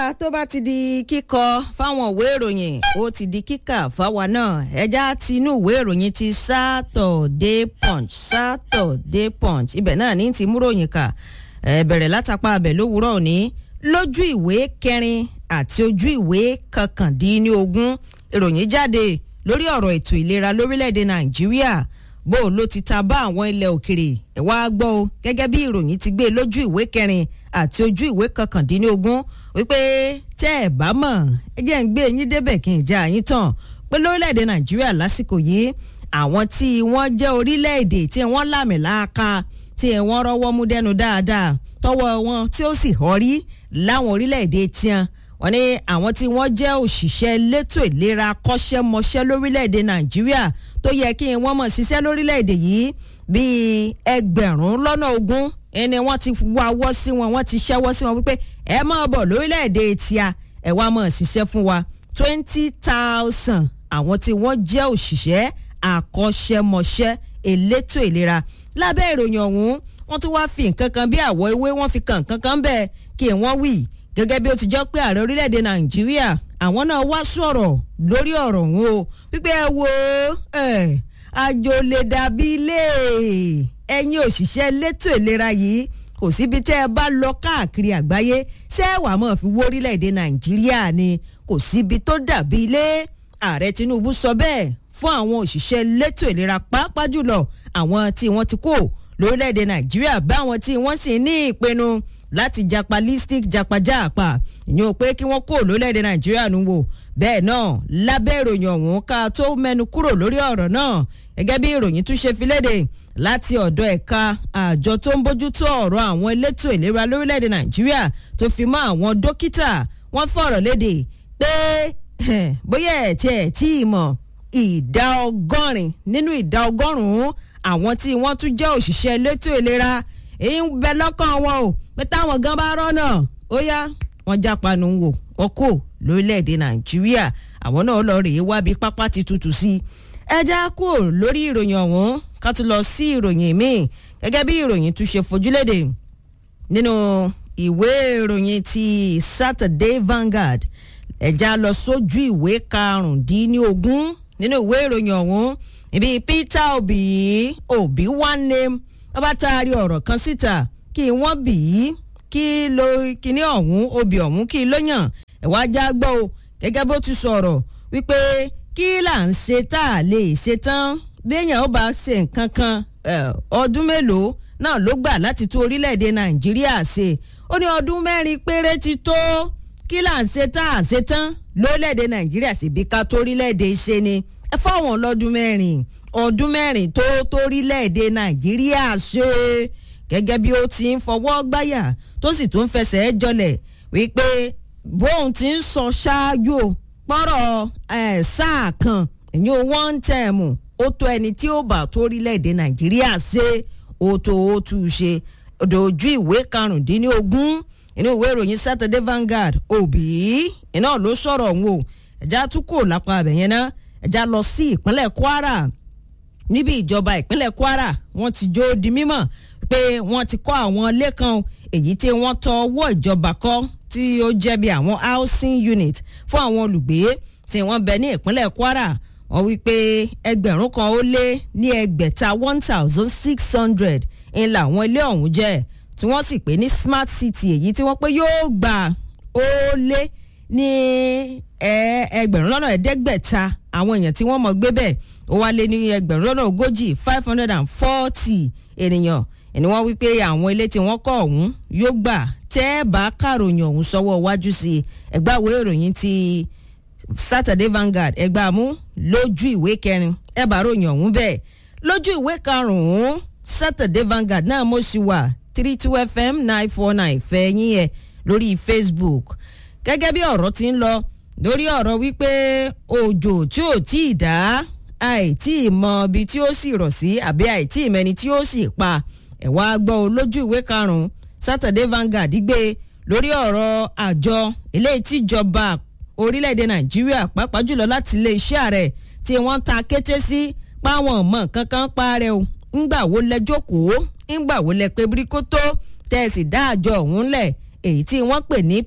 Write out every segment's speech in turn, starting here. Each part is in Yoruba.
tó bá ti di kíkọ fáwọn ìwé ìròyìn ó ti di kíkà fáwa náà ẹja ti inú ìwé ìròyìn ti Saturday Punch Saturday Punch ibẹ̀ náà ní ti múròyìn kà ẹ bẹ̀rẹ̀ látàpá abẹ lówùúrọ̀ òní lójú ìwé kẹrin àti ojú ìwé kọkàndínlógún ìròyìn jáde lórí ọ̀rọ̀ ètò ìlera lórílẹ̀‐èdè Nàìjíríà bó ló ti ta bá àwọn ilẹ̀ òkèrè ẹ̀ wá gbọ́ o gẹ́gẹ́ bí ìròyìn ti gbé lójú ìwé kẹrin àti ojú ìwé kọkàndínlógún wípé tẹ́ ẹ̀ bá mọ̀ ẹ jẹ́ ń gbé yín débẹ̀ kí n já yín tàn pé lórílẹ̀‐èdè Nàìjíríà lásìkò yìí àwọn tí wọ́n jẹ́ orílẹ̀‐èdè tí wọ́n lámì láàka tí wọ́n rọ́wọ́ mú dẹ́nu dáadáa tọwọ́ wọn tí ó sì họrí láwọn orílẹ̀‐èdè tiẹ̀ wọ́n ní àwọn tí wọ́n jẹ́ òṣìṣẹ́ elétò ìlera kọ́ṣẹ́mọṣẹ́ lórílẹ̀‐èdè Nàìjíríà tó yẹ kí wọ́n mọ̀ ṣiṣẹ́ lórílẹ̀‐èdè yìí bíi ẹgbẹ̀rún lọ́nà ogún ẹni wọ́n ti wáwọ́ sí wọn wọ́n ti ṣẹ́wọ́ sí wọn wípé ẹ máa bọ̀ lórílẹ̀‐èdè tíá ẹ wá máa ṣiṣẹ́ fún wa twenty thousand àwọn tí wọ́n jẹ́ òṣìṣẹ́ àkọ́ṣẹ́mọṣẹ́ elétò ìlera lábẹ́ ìròyìn ọ̀hún wọ́n tún wá fi nǹkan kan bí àwọ̀ ewé wọ́n fi kàn nǹkan kan bẹ́ẹ̀ kí wọ́n wí gẹ́gẹ́ bí ó ti jọ pé ààrẹ orílẹ̀‐èdè Nàìjíríà àwọn náà wá sọ̀rọ̀ lórí ọ̀rọ̀ ọ̀hún o wípé ẹ wo àjò lè dàbí ilé ẹ̀yin òṣìṣẹ́ elétò ìlera yìí kò síbi tẹ́ ẹ bá lọ káàkiri àgbáyé ṣé wàá mọ̀ fi wó orílẹ̀‐èdè Nàìjíríà ni kò síbi tó dàbí ilé ààrẹ Tinubu sọ bẹ́ẹ̀ fún àwọn òṣìṣẹ́ elétò ìlera pàápàá jùlọ àwọn tí wọ́n ti kó lórílẹ̀‐èdè Nàìjíríà báwọn tí wọ́n sì ní ìpinnu láti japa listic japajáàpá ìyẹn ò pé kí wọ́n kó lórílẹ̀‐èdè Nàìjíríà nù wò bẹ́ẹ̀ náà lábẹ́ ìròyìn ọ̀hún ká tó mẹ́nu kúrò lórí ọ̀rọ̀ náà gẹ́gẹ́ bí ìròyìn tún ṣe fi léde láti ọ̀dọ̀ ẹ̀ka àjọ tó ń bójútó ọ̀rọ̀ àwọn elétò ìlera lórílẹ̀‐èdè Nàìjíríà tó fi mọ́ àwọn dókítà wọ́n fọ̀rọ̀ léde pé bóyá ẹ̀ tiẹ̀ tí ì mọ̀ ìdá ọgọ́rin nínú ìdá ọgọ́rùn-ún àwọn tí wọ́n tún jẹ́ òṣìṣẹ́ elétò ìlera èyí ń bẹ lọ́kàn wọn o pé táwọn gan bá rọ́nà ó yá wọ́n jápanu wò wọ́n kò lórílẹ̀‐èdè nàìjíríà àwọn náà lọ rèé wábi pápá ti tutù sí i ẹja kú lórí ìròyìn ọ̀hún ká tún lọ sí ìròyìn míì gẹ́gẹ́ bí ìròyìn tún ṣe fojúlédè nínú ìwé ìròyìn ti Saturday Vanguard ẹja lọ sójú ìwé karùndínlógún nínú ìwé ìròyìn ọ̀hún ibi Peter Obi Obi one name wọ́n bá taari ọ̀rọ̀ kan síta kí wọ́n bì í kí ló kíní ọ̀hún obì ọ̀hún kí ló yàn ẹ̀wá já gbọ́ o gẹ́gẹ́ bó ti sọ̀rọ̀ wípé kí là ń ṣe tá a lè ṣe tán béèyàn ó bá ṣe nǹkan kan ọdún mélòó náà ló gbà láti tún orílẹ̀-èdè Nàìjíríà ṣe ó ní ọdún mẹ́rin péré ti tó kí là ń ṣe tá a ṣe tán lórílẹ̀-èdè Nàìjíríà sì bí ká torílẹ̀-èdè ṣe ni ẹ fáwọn lọ́dún mẹ́rin ọdún mẹ́rin tó torílẹ̀-èdè Nàìjíríà ṣe gẹ́gẹ́ bí ó ti ń fọwọ́ gbáyà tó sì tún fẹsẹ̀ jọlẹ̀ wípé bóun ti ń sọ ṣáájú pọ́rọ̀ ẹ̀ sáà kan ìyẹn one term ó tó ẹni tí ó bá torílẹ̀-èdè Nàìjíríà ṣe ó tó ó tú u ṣe ojú ìwé karùndínlógún inú ìwé ìròyìn Saturday Vanguard òbí iná ló sọ̀rọ̀ òun o ẹ̀já tún kò lápá abẹ̀yẹn náà ẹ̀já lọ sí ìpínlẹ̀ Kwara níbi ìjọba ìpínlẹ̀ Kwara wọ́n ti jó di mímọ̀ pé wọ́n ti kọ́ àwọn ilé kan èyí tí wọ́n tọ ọwọ́ ìjọba kọ́ tí ó jẹ́ bí àwọn housing unit fún àwọn olùgbé tí wọ́n bẹ ní ìpínlẹ̀ Kwara wọ́n wí pé ẹgbẹ̀rún kan ó lé ní ẹgbẹ̀ta one thousand six hundred ń làwọn ilé ọ̀hún jẹ́ tí wọ́n sì pè ní smart city èyí tí wọ́n pé yóò gbà ó lé ní ẹgbẹ̀rún lọ́nà ẹ̀ẹ́dẹ́gbẹ̀ta àwọn èèyàn tí wọ́n mọ̀ gbé bẹ́ẹ̀ ó wá lé ní ẹgbẹ̀rún lọ́nà ogójì five hundred and forty ènìyàn ẹni wọ́n wí pé àwọn ilé tí wọ́n kọ́ ọ̀hún yóò gbà tẹ́ ẹ bá kàròyìn ọ̀hún sọ́wọ́ wájú sí i ẹgbẹ́ àwọn ìròyìn ti Saturday Vanguard ẹgbẹ́ àmú lójú ìwé kẹrin ẹ bá ròyìn ọ̀hún bẹ́ẹ̀ lójú ìwé karùn-ún Saturday Vanguard náà mo sì wà three two fm nine four nine fẹ́ yín ẹ lórí Facebook gẹ́gẹ́ bí ọ̀rọ̀ ti ń lọ lórí ọ̀rọ̀ wípé òjò tí ò tí ì dá àìtí ìmọ̀ ibi tí ó sì rọ̀ sí àbí àìtí ìmẹ́ni tí ó sì pa ẹ̀wá gbọ́ olójú ìwé karùn-ún Saturday Vanguard gbé lórí ọ̀rọ̀ àjọ eléyìí tíjọba orílẹ̀-èdè Nàìjíríà pàápàá jùlọ láti ilé iṣẹ́ rẹ̀ tí wọ́n ta kété sí páwọn ọmọ kankan parẹ́ o ńgbà wo lẹ jókòó ńgbà wo lẹ pé bíríkótó tẹ́ ẹ sì dá àjọ ọ̀hún lẹ̀ èyí tí wọ́n pè ní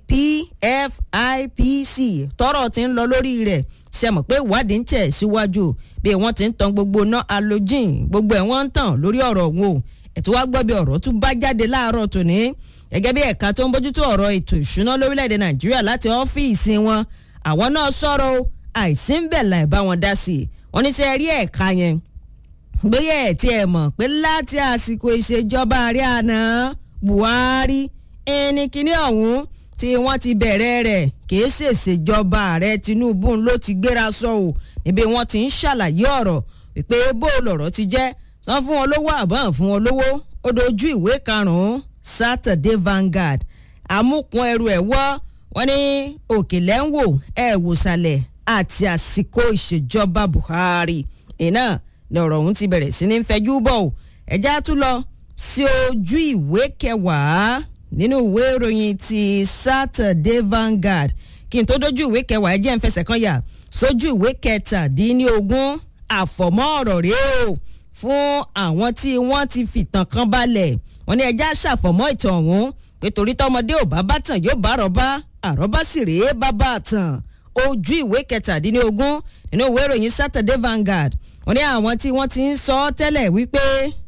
PFIPC tọ́rọ̀ ti ń lọ lórí rẹ̀ ṣe mọ̀ pé ìwádìí ń tẹ̀ síwájú bí wọ́n ti ń tan gbogbo ná halogen gbogbo ẹ̀ wọ́n ń tàn lórí ọ̀rọ̀ wọn o ẹ̀tí wàá gbọ́ bí ọ̀rọ̀ tún bá jáde láàárọ̀ tòní gẹ́gẹ́ bí ẹ̀ka tó ń bójútó ọ̀rọ̀ ètò ìṣúná lórílẹ̀‐èdè nàìjíríà láti ọ́fíìsì wọn àwọn náà sọ̀rọ̀ o àìsí ń bẹ̀ láì bá wọn dá sí i wọ́n ní sẹ́ rí ẹ̀ka yẹn gbéyẹ̀ ẹ̀ tí ẹ mọ̀ pé láti àsìkò ìṣèjọba ààrẹ àná buhari ẹni kìíní ọ̀hún tí wọ́n ti bẹ̀rẹ̀ rẹ̀ kìí ṣèṣèjọba ààrẹ tinubu ló ti gbéra sọ ò níbi wọ́n ti ń ṣàlàyé ọ̀rọ̀ wípé bó lọ̀rọ̀ ti jẹ́ san fún wọn lówó àbọ̀n fún wọn lówó ó dojú ìwé karùn-ún Saturday Vanguard amúkun ẹrù ẹ̀ wọ́ wọ́n ní òkèlè ń wò ẹ̀ wòsàlẹ̀ àti àsìkò ìṣèjọba Buhari iná ni ọ̀rọ̀ ọ̀hún ti bẹ̀rẹ̀ sí ní fẹjú bọ̀ ọ́ ẹ̀já tún lọ sí ojú ìwé kẹwàá nínú ìwé ìròyìn ti Saturday Vanguard kí n tó dojú ìwé kẹwàá ẹ jẹ́ n fẹsẹ̀ kan yà sójú ìwé kẹtàdínlógún àfọ̀mọ́ ọ̀rọ̀ rèé o fún àwọn tí wọ́n ti fìtàn kan balẹ̀ wọ́n ní ẹja ṣàfọ̀mọ́ ìtàn ọ̀hún pé torí tọmọdé ò bá bá tàn yóò bá àrọ́bá àrọ́bá sì rèé bá bá tàn ojú ìwé kẹtàdínlógún nínú ìwé ìròyìn Saturday Vanguard wọ́n ní àwọn tí wọ́n ti ń sọ tẹ́lẹ̀ wípé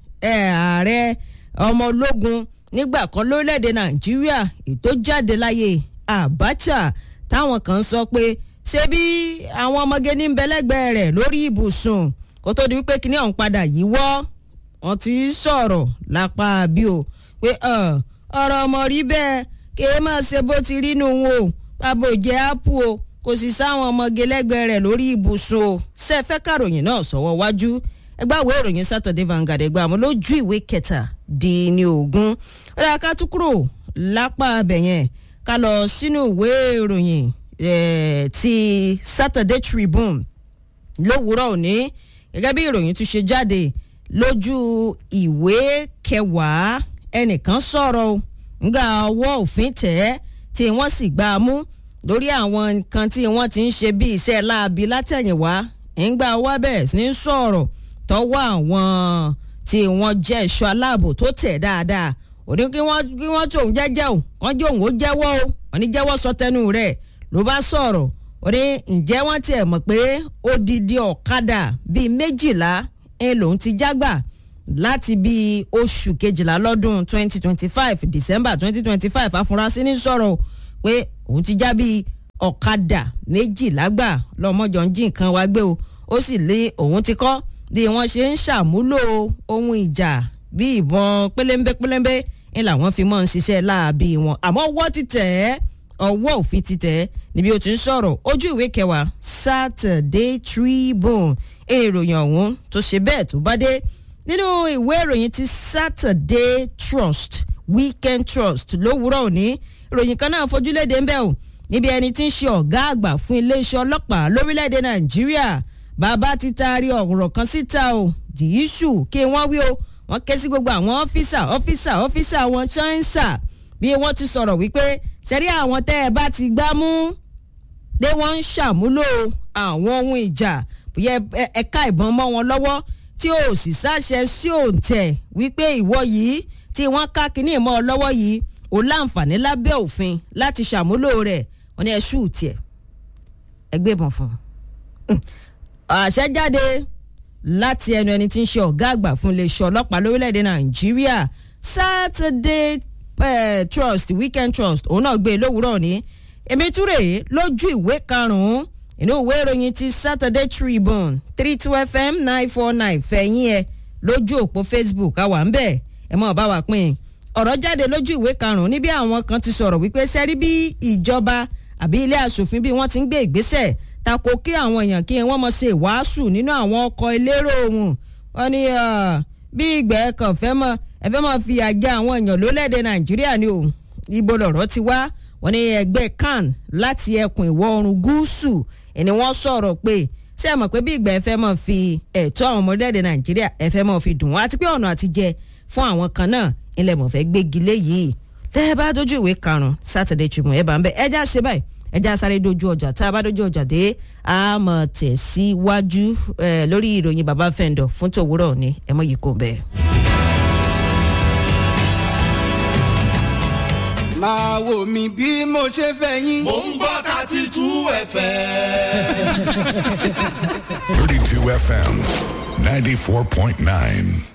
ààrẹ ọmọ ológun nígbà kan lórílẹ̀‐èdè Nàìjíríà ètò jáde láyé Abacha táwọn kan sọ pé ṣé bí àwọn ọmọge ní bẹlẹ́gbẹ̀ẹ́ rẹ̀ lórí ibùsùn kó tó di wípé kíní ọ̀hún padà yíwọ́ wọ́n ti sọ̀rọ̀ lápá bí o pé ọ̀rọ̀ ọmọ rí bẹ́ẹ̀ kí ẹ máa ṣe bó ti rí nù wọn o bàbá ò jẹ́ ápù o kò sì sáwọn ọmọge lẹ́gbẹ̀ẹ́ rẹ̀ lórí ibùsùn o ṣe fẹ́ kàròyìn náà sọ̀wọ́ wájú ẹgbẹ́ àwọn ìròyìn Saturday Vanguard ẹgbẹ́ àmọ́ lójú ìwé kẹtàdínlógún ó dáa ká tún kúrò lápá abẹ̀yẹn ká lọ sínú ìwé ìròyìn ti Saturday Tribune lówùúrọ̀ òní gẹ́gẹ́ bí ìròyìn tún ṣe jáde lójú ìwé kẹwàá ẹnìkan sọ̀rọ̀ ńgbà ọwọ́ òfin tẹ̀ ẹ́ tí wọ́n sì gbá a mú lórí àwọn nǹkan tí wọ́n ti ń ṣe bí iṣẹ́ láabi látẹ̀yìnwá ńgbà ọwọ́ bẹ̀rẹ̀ sí ní sọ̀rọ̀ tọwọ́ àwọn tí wọ́n jẹ́ ẹ̀ṣọ́ aláàbò tó tẹ̀ dáadáa òní kí wọ́n kí wọ́n tóun jẹ́jẹ́ o wọ́n jẹ́ òun ó jẹ́wọ́ o wọ́n ní jẹ́wọ́ sọ tẹnu rẹ̀ ló bá sọ̀rọ̀ ó ní ǹjẹ́ wọ́n tiẹ̀ mọ̀ pé odidi ọ̀kadà bíi méjìlá ń lòun ti jágbà láti bíi oṣù kejìlá lọ́dún 2025 December 2025 afurasí ní sọ̀rọ̀ pé òun ti já bíi ọ̀kadà méjìlá gbà lọ́mọjọ ń jí nǹkan wá gbé o ó sì lé òun ti kọ́ bí wọ́n ṣe ń ṣàmúlò ohun ìjà bí ìbọn pélémbé pélémbé ń làwọn fi mọ́ ń ṣiṣẹ́ láabi wọn àmọ́ ọwọ́ ti tẹ̀ ẹ́ ọwọ́ òfin ti tẹ̀ ẹ́ níbi ó ti ń sọ̀rọ̀ ojú ìwé kẹwàá Saturday Tribune ìròyìn ọ̀hún tó ṣe bẹ́ẹ̀ tó bá dé nínú ìwé ìròyìn ti Saturday Trust Weekend Trust lówùúrọ̀ òní ìròyìn kan náà fojúlédè ń bẹ̀ o níbi ẹni tí ń ṣe ọ̀gá àgbà fún iléeṣẹ́ ọlọ́pàá lórílẹ̀‐èdè Nàìjíríà bàbá ti taari ọ̀rọ̀ kan síta o jìyíṣù kí wọ́n wí o wọ́n ké sí gbogbo àwọn ọ́fíìsà ọ́fíìsà ọ́fíìsà wọn ṣáńsà bí wọ́n ti sọ̀rọ̀ wípé ṣẹ́rí àwọn tẹ́ ẹ bá ti gbá mú dé wọ́n ń ṣàmúlò àwọn ohun ìjà bóyá ẹ̀ka ìbọn mọ́ wọn lọ́wọ́ tí ò sì sáṣẹ sí òǹtẹ̀ wípé ìwọ yìí tí wọ́n ká kínní mọ́ ọ lọ́wọ́ yìí ò láǹfààní lábẹ́ òfin láti ṣàmúlò rẹ̀ wọ́n ní ẹ ṣú tiẹ̀ ẹ gbé ìbọn fún un. àṣẹ jáde láti ẹnu ẹni tí ń ṣe ọ̀gá àgbà fún iléeṣẹ́ ọlọ́pàá lórílẹ̀‐èdè nàìjíríà Saturday uh, Trust Weekend Trust òun náà gbé e lówùúrọ̀ ní èmi túrè lójú ìwé karùn-ún inú ìwé ìròyìn ti Saturday Tribune three two fm nine four nine fẹ̀yìn ẹ̀ lójú òpó Facebook àwa ń bẹ̀ ẹ̀ mọ̀ bá wa pín in ọ̀rọ̀ jáde lójú ìwé karùn-ún níbi àwọn kan ti sọ̀rọ̀ wípé sẹ́rí bí ìjọba àbí ilé asòfin bí wọ́n ti ń gbé ìgbésẹ̀ tako kí àwọn èèyàn kí wọ́n mọ̀ ṣe ìwàásù nínú àwọn ọkọ̀ elérò ohun wọ́n ní bí ìgbẹ́ kan fẹ́ mọ́ ẹ fẹ́ mọ́ fi àjẹ àwọn èèyàn lólẹ́dẹ̀ Nàìjíríà ni o ibo lọ̀rọ̀ ti wá wọ́n ní ẹgbẹ́ CAN láti ẹkùn ìwọ̀ oòrùn gúúsù ẹni wọ́n sọ̀rọ̀ pé ṣé ẹ mọ̀ pé bí ìgbà ẹ fẹ́ mọ̀ fi ẹ̀tọ́ àwọn ọmọdé Nàìjíríà ẹ fẹ́ mọ̀ fi dùn wọ́n àti pé ọ̀nà àtijẹ fún àwọn kan náà ilẹ̀ mọ̀fẹ́ gbégi léyìí tẹ́ bá dojú ìwé karùn-ún Saturday Tribune ẹ̀ bá ń bẹ̀ ẹja ṣe báyìí ẹja sáré dojú ọjà tá a bá dojú ọjà dé a mọ̀ tẹ̀síwájú lórí ìròyìn bàbá fẹ́ǹdọ̀ fún tòwúrọ̀ ní ẹ mọ̀ yìí kò bẹ́ẹ̀. máa wò mí bí mo ṣe fẹ́ yín. mò ń gbọ́ thirty two fm. 32 FM 94.9.